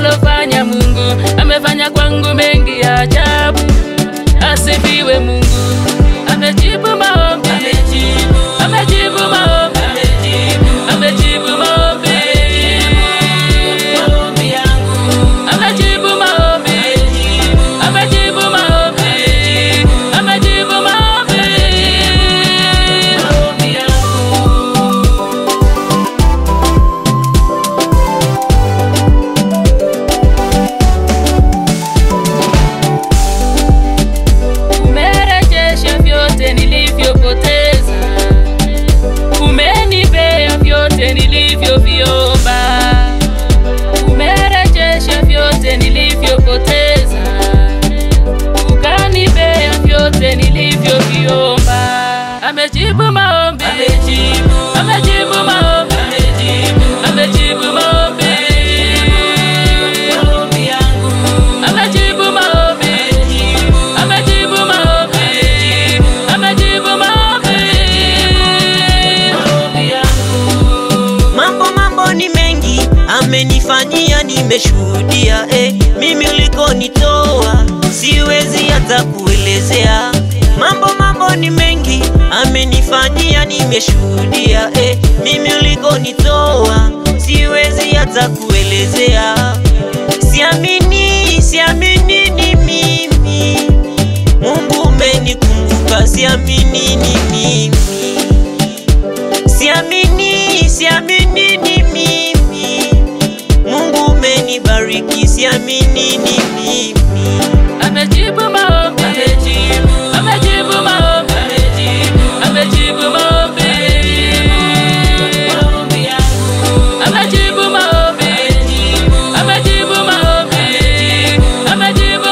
alofanya Mungu, amefanya kwangu mengi ya ajabu. Asifiwe Mungu, amejibu maombi, amejibu maombi, amejibu maombi, amejibu maombi, amejibu maombi, amejibu maombi. Umerejesha vyote nilivyopoteza, umenipea vyote nilivyoviomba. Umerejesha vyote nilivyopoteza, ukanipea vyote nilivyoviomba. Amejibu maombi, amejibu maombi, amejibu maombi, amejibu maombi, amejibu maombi, amejibu maombi. Mambo mambo ni mengi amenifanyia, nimeshuhudia eh. Mimi ulikonitoa siwezi hata kuelezea. Mambo mambo ni mengi amenifanyia, nimeshuhudia eh. Mimi ulikonitoa siwezi hata kuelezea. Siamini, siamini ni mimi, Mungu umenikumbuka, siamini ni mimi Siamini, siamini ni mimi. Mungu umenibariki, siamini ni mimi. Amejibu maombi, amejibu maombi, amejibu maombi, amejibu maombi, amejibu maombi, amejibu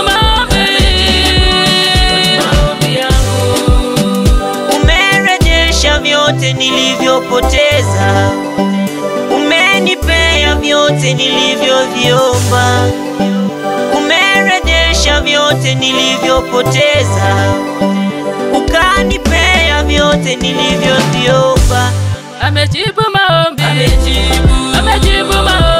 maombi. Umerejesha vyote nilivyopoteza, umenipea vyote nilivyoviomba. Umerejesha vyote nilivyopoteza, ukanipea vyote nilivyoviomba. Amejibu maombi, amejibu maombi.